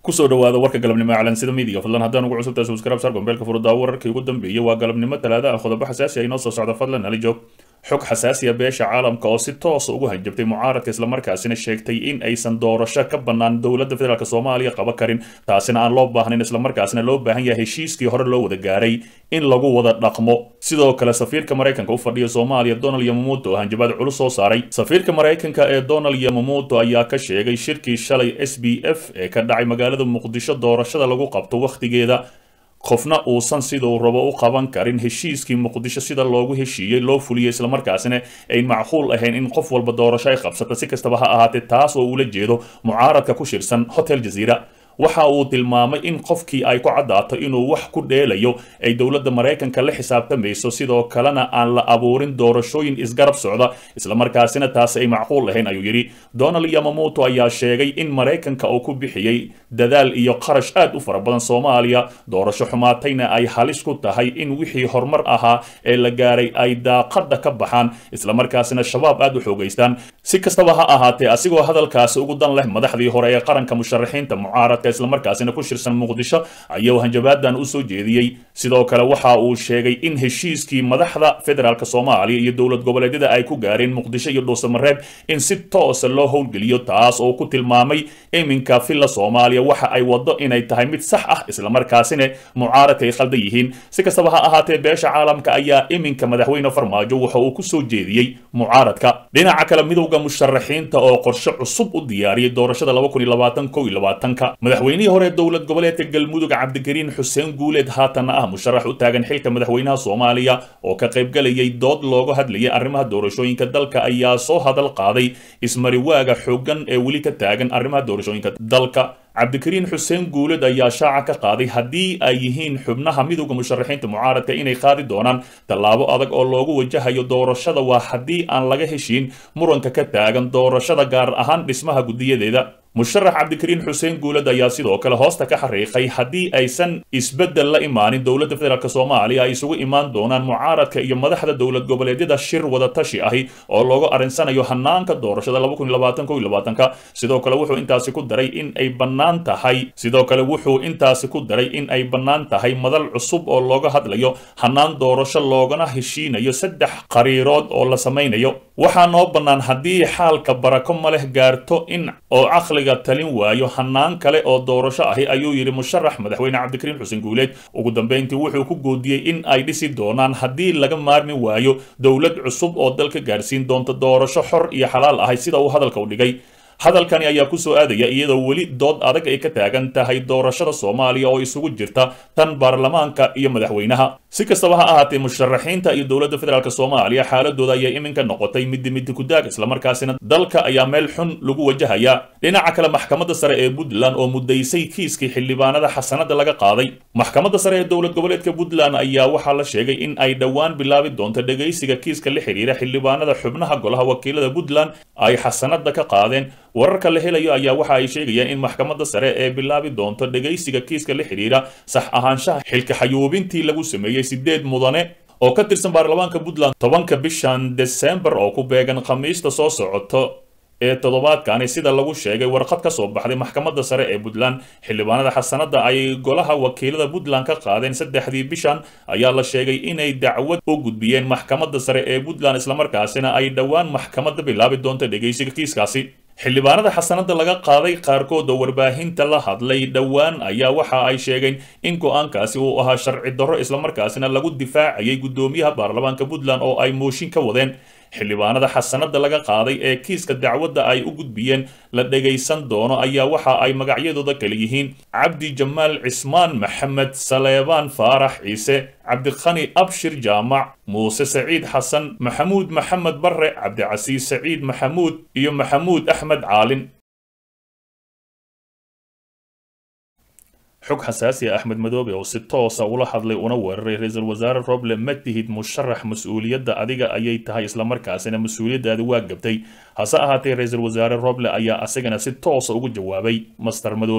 kusoo dhawaada warka galabnimo calansida midiga fadlan haddaan ugu cusubtahay subscribe sar gombeelka furuddaa wararkii ugu dambeeyay waa galabnimo talaada ah qodobo xasaasi ah inoo soo socda fadlan nala joog xog xasaasiya beesha caalamka oo si toosa ugu hanjabtay mucaaradka islamarkaasina sheegtay in aysan doorasho ka bannaan dowladda federaalk soomaaliya qaba karin taasina aan loo baahnayn islamarkaasina loo baahan yahay heshiiskii hore loo wada gaaray in lagu wada dhaqmo sidoo kale safiirka maraykanka u fadhiya soomaaliya donald yamamuuto oo hanjabaad culus soo saaray safiirka maraykanka ee donald yamamuuto ayaa ka sheegay shirkii shalay s b f ee ka dhacay magaalada muqdisho doorashada lagu qabto wakhtigeeda qofna uusan siduu rabo u qaban karin heshiiskii muqdisho sida loogu heshiiyey loo fuliyey islamarkaasina ayn macquul ahayn in qof walba doorasho ay qabsata si kastaba ha ahaatee taas oo uula jeedo mucaaradka ku shirsan hotel jaziira waxa uu tilmaamay in qofkii ay ku caddaato inuu wax ku dheelayo ay dowladda maraykanka la xisaabtamayso sidoo kalena aan la abuurin doorashooyin isgarab socda islamarkaasina taas ay macquul ahayn ayuu yidhi donald yamamuuto ayaa sheegay in maraykanka uu ku bixiyey dadaal iyo qarash aad u fara badan soomaaliya doorasho xumaatayna ay halis ku tahay in wixii horumar ahaa ee la gaaray ay daaqadda ka baxaan islamarkaasina shabaab aad u xoogaystaan si kastaba ha ahaatee asigoo hadalkaasi ugu dan leh madaxdii hore ee qaranka musharaxiinta mucaaradka islamarkaasina ku shirsan muqdisho ayuu hanjabaadan u soo jeediyey sidoo kale waxa uu sheegay in heshiiskii madaxda federaalk soomaaliya iyo dowlad goboleedyada ay ku gaareen muqdisho iyo dhuusamareeb in si toosa loo howlgeliyo taas oo ku tilmaamay iminka villa soomaaliya waxa ay wado inay tahay mid sax ah islamarkaasina mucaaradka ay khaldan yihiin si kastaba ha ahaatee beesha caalamka ayaa iminka madaxweyne farmaajo waxa uu ku soo jeediyey mucaaradka dhinaca kale midowda musharaxiinta oo qorshe cusub u diyaariyay doorashada ka madaxweynihii hore dowlad goboleedka galmudug cabdikariin xuseen guuleed haatanna ah musharax u taagan xilka madaxweynaha soomaaliya oo ka qaybgalayay dood looga hadlayay arrimaha doorashooyinka dalka ayaa soo hadal qaaday ismariwaaga xooggan ee weli ka taagan arrimaha doorashooyinka dalka cabdikariin xuseen guuled ayaa shaaca ka qaaday haddii ay yihiin xubnaha midowda musharaxiinta mucaaradka inay qaadi doonaan tallaabo adag oo loogu wajahayo doorashada waa haddii aan laga heshiin muranka ka taagan doorashada gaar ahaan dhismaha guddiyadeeda musharax cabdikariin xuseen guuled ayaa sidoo kale hoosta ka xariiqay haddii aysan isbeddel la imaanin dowladda federaalk soomaaliya ay isugu imaan doonaan mucaaradka iyo madaxda dowlad goboleedyada shir wada tashi ahi oo looga arinsanayo hanaanka doorashada sidoo kale wuxuu intaasi ku daray in ay bannaan tahay sidoo kale wuxuu intaasi ku daray in ay bannaan tahay madal cusub oo looga hadlayo hanaan doorasho loogana heshiinayo saddex qariirood oo la samaynayo waxaa noo bannaan haddii xaalka barako ma leh gaarto in oo caqliga talin waayo hanaan kale oo doorasho ahi ayuu yidhi musharax madaxweyne cabdikariin xuseen guuleed ugu dambeyntii wuxuu ku goodiyey in ay dhisi doonaan haddii laga maarmi waayo dowlad cusub oo dalka gaarsiin doonta doorasho xor iyo xalaal ahay sida uu hadalka u dhigay hadalkani ayaa kusoo aadaya iyadoo weli dood adag ay ka taagan tahay doorashada soomaaliya oo isugu jirta tan baarlamaanka iyo madaxweynaha si kastaba ha ahaatee musharaxiinta iyo dowladda federaalk soomaaliya xaaladooda ayaa iminka noqotay midi midi kudaag islamarkaasina dalka ayaa meel xun lagu wajahayaa dhinaca kale maxkamadda sare ee puntland oo mudaysay kiiskii xildhibaanada xasanada laga qaaday maxkamadda sare ee dowlad goboleedka puntland ayaa waxaa la sheegay in ay dhowaan bilaabi doonto dhegaysiga kiiska la xiriira xildhibaanada xubnaha golaha wakiilada puntland ay xasanada ka qaadeen wararka la helayo ayaa waxa ay sheegayaan in maxkamadda sare ee bilaabi doonto dhegaysiga kiiska la xidhiira sax ahaanshaha xilka xayuubintii lagu sameeyey sideed mudane oo ka tirsan baarlamaanka puntland tobanka bishan desembar oo ku beegan khamiista soo socoto ee toddobaadkani sida lagu sheegay warqad ka soo baxday maxkamadda sare ee puntland xildhibaanada xasanada ay golaha wakiilada puntland ka qaadeen saddexdii bishan ayaa la sheegay inay dacwad u gudbiyeen maxkamadda sare ee puntland islamarkaasina ay dhowaan maxkamadda bilaabi doonto dhegaysiga kiiskaasi xildhibaanada xasanada laga qaaday qaarkood oo warbaahinta la hadlay dhowaan ayaa waxa ay sheegeen in go-aankaasi uu ahaa sharci darro islamarkaasina lagu difaacayay guddoomiyaha baarlamaanka puntland oo ay mooshin ka wadeen xildhibaanada xasanada laga qaaday ee kiiska dacwadda ay u gudbiyeen la dhegaysan doono ayaa waxa ay magacyadooda kale yihiin cabdi jamaal cismaan maxamed saleebaan faarax ciise cabdiqani abshir jaamac muuse saciid xasan maxamuud maxamed barre cabdicasiis saciid maxamuud iyo maxamuud axmed caalin xog xasaasi ah axmed madoobe oo si toosa ula hadlay una weeraray ra-iisul wasaare roble ma tihid musharax mas-uuliyadda adiga ayay tahay islamarkaasina mas-uuliyaddaadi waa gabtay hase ahaatee ra-iisul wasaare roble ayaa asagana si toosa ugu jawaabay master madoobe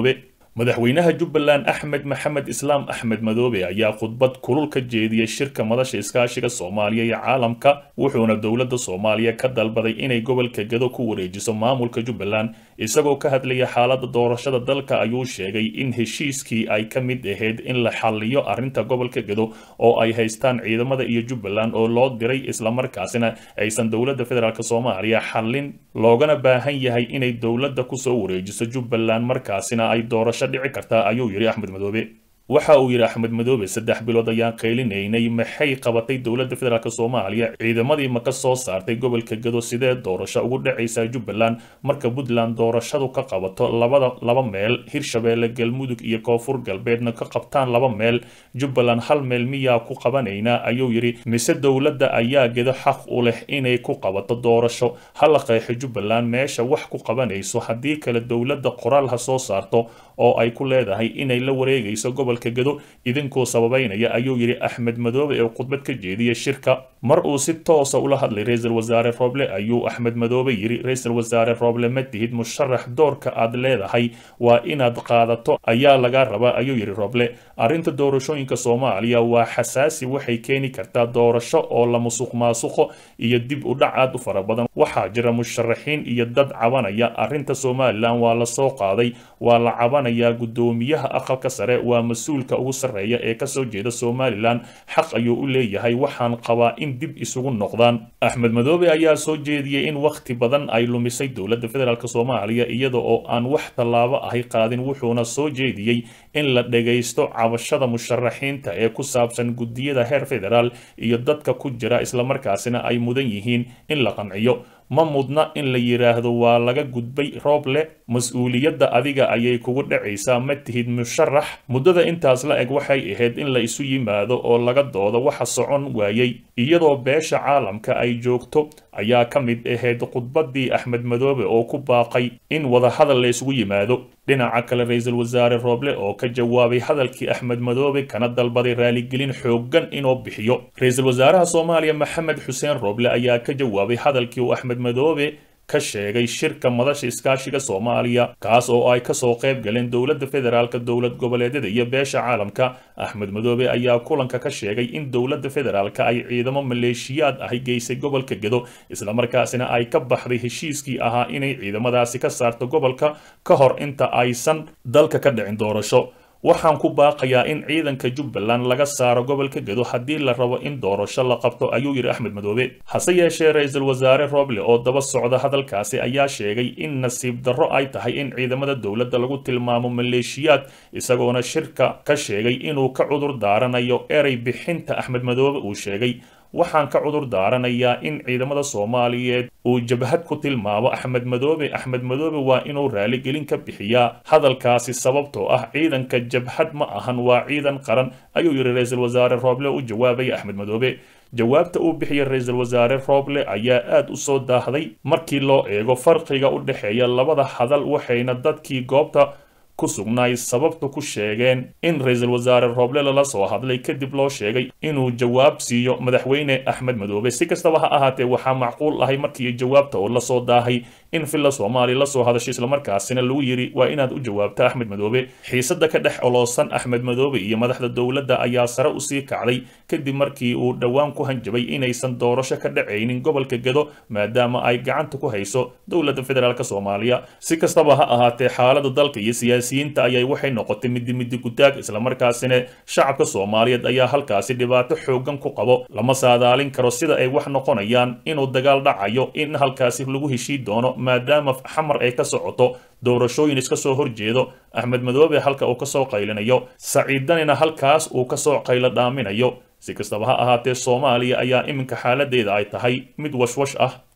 madaxweynaha jubbaland axmed maxamed islaam axmed madoobe ayaa khudbad kulul ka jeediyey shirka madasha iskaashiga soomaaliya iyo caalamka wuxuuna dowladda soomaaliya ka dalbaday inay gobolka gedo ku wareejiso maamulka jubbaland isagoo ka hadlaya xaaladda doorashada dalka ayuu sheegay in heshiiskii ay ka mid ahayd in la xalliyo arrinta gobolka gedo oo ay haystaan ciidamada iyo jubbaland oo loo diray islamarkaasina aysan dowladda federaalk soomaaliya xallin loogana baahan yahay inay dowladda kusoo wareejiso jubbaland markaasina ay doorasho dhici kartaa ayuu yidhi axmed madoobe waxa uu yidhi axmed madoobe saddex bilood ayaan qaylinaynay maxay qabatay dowladda federaalk soomaaliya ciidamadii ma ka soo saartay gobolka gedo sidee doorasho ugu dhacaysaa jubbaland marka puntland doorashadu ka qabato labada laba meel hirshabeelle galmudug iyo koonfur galbeedna ka qabtaan laba meel jubbaland hal meel miyaa ku qabanaynaa ayuu yidhi mise dowladda ayaa gedo xaq u leh inay ku qabato doorasho hala qeexo jubbaland meesha wax ku qabanayso haddii kale dowladda qoraal ha soo saarto oo ay ku leedahay inay la wareegayso gobolka gedo idinkuu sababaynaya ayuu yidhi axmed madoobe ee khudbad ka jeediyay shirka mar uu si toosa ula hadlay ra-iisul wasaare roble ayuu axmed madoobe yidhi ra-iisul wasaare roble ma tihid musharax doorka aad leedahay waa inaad qaadato ayaa laga rabaa ayuu yidhi roble arrinta doorashooyinka soomaaliya waa xasaasi waxay keeni kartaa doorasho oo la musuq maasuqo iyo dib u dhac aad u fara badan waxaa jira musharaxiin iyo dad cabanaya arrinta somalilan waa la soo qaaday waa la cabanayaa guddoomiyaha aqalka sare waa mas-uulka ugu sarreeya ee kasoo jeeda somalilan xaq ayuu u leeyahay waxaan qabaa in dib isugu noqdaan axmed madoobe ayaa soo jeediyey in wakhti badan ay lumisay dowladda federaalk soomaaliya iyada oo aan wax tallaabo ahay qaadin wuxuuna soo jeediyey in la dhagaysto cabashada musharaxiinta ee ku saabsan guddiyada heer federaal iyo dadka ku jira islamarkaasina ay mudan yihiin in la qanciyo ma mudna in la yidhaahdo waa laga gudbay rooble mas-uuliyadda adiga ayay kugu dhacaysaa ma tihid musharax muddada intaas la eg waxay ahayd in la isu yimaado oo laga doodo waxa socon waayey iyadoo beesha caalamka ay joogto ayaa ka mid ahayd khudbaddii axmed madoobe oo ku baaqay in wadahadal la isugu yimaado dhinaca kale ra-iisul wasaare rooble oo ka jawaabay hadalkii axmed madoobe kana dalbaday raaligelin xooggan inuu bixiyo ra-iisul wasaaraha soomaaliya maxamed xuseen rooble ayaa ka jawaabay hadalkii uu axmed madoobe ka sheegay shirka madasha iskaashiga soomaaliya kaas oo ay kasoo qayb galeen dowladda federaalka dowlad goboleedyada iyo beesha caalamka axmed madoobe ayaa kulanka ka sheegay in dowladda federaalka ay ciidamo maleeshiyaad ahi geysay gobolka gedo islamarkaasina ay ka baxday heshiiskii ahaa inay ciidamadaasi ka saarto gobolka ka hor inta aysan dalka ka dhicin doorasho waxaan ku baaqayaa in ciidanka jubbaland laga saaro gobolka gedo haddii la rabo in doorasho la qabto ayuu yidhi axmed madoobe hase yeeshee ra-iisul wasaare roble oo daba socda hadalkaasi ayaa sheegay in nasiib darro ay tahay in ciidamada dowladda lagu tilmaamo maleeshiyaad isagoona shirka ka sheegay inuu ka cudur daaranayo erey bixinta axmed madoobe uu sheegay waxaan ka cudur daaranayaa in ciidamada soomaaliyeed uu jabhad ku tilmaamo axmed madoobe axmed madoobe waa inuu raaligelin ka bixiyaa hadalkaasi sababtoo ah ciidanka jabhad ma ahan waa ciidan qaran ayuu yidhi ra-iisul wasaare rooble u jawaabaya axmed madoobe jawaabta uu bixiyay ra-iisul wasaare rooble ayaa aad u soo daahday markii loo eego farqiga u dhexeeya labada hadal waxayna dadkii goobta ku sugnaay sababta ku sheegeen in ra-iisul wasaare rooble lala soo hadlay kadib loo sheegay inuu jawaab siiyo madaxweyne axmed madoobe si kastaba ha ahaatee waxaa macquul ahay markii jawaabta oo lasoo daahay in villa soomaaliya lasoo hadashay islamarkaasina lagu yidhi waa inaad u jawaabta axmed madoobe xiisada ka dhex oloosan axmed madoobe iyo madaxda dowladda ayaa sare usii kacday kadib markii uu dhowaan ku hanjabay inaysan doorasho ka dhacaynin gobolka gedo maadaama ay gacanta ku hayso dowladda federaalk soomaaliya si kastaba ha ahaatee xaalada dalka iyo siyaasiyiinta ayay waxay noqotay midi midi gutaag islamarkaasina shacabka soomaaliyeed ayaa halkaasi dhibaato xoogan ku qabo lama saadaalin karo sida ay wax noqonayaan inuu dagaal dhacayo in halkaasi lagu heshii doono maadaama xamar ay ka socoto doorashooyin iska soo horjeedo axmed madoobe halka uu kasoo qaylinayo saciidanina halkaas uu kasoo qaylo dhaaminayo si kastaba ha ahaatee soomaaliya ayaa iminka xaaladeeda ay tahay mid washwash ah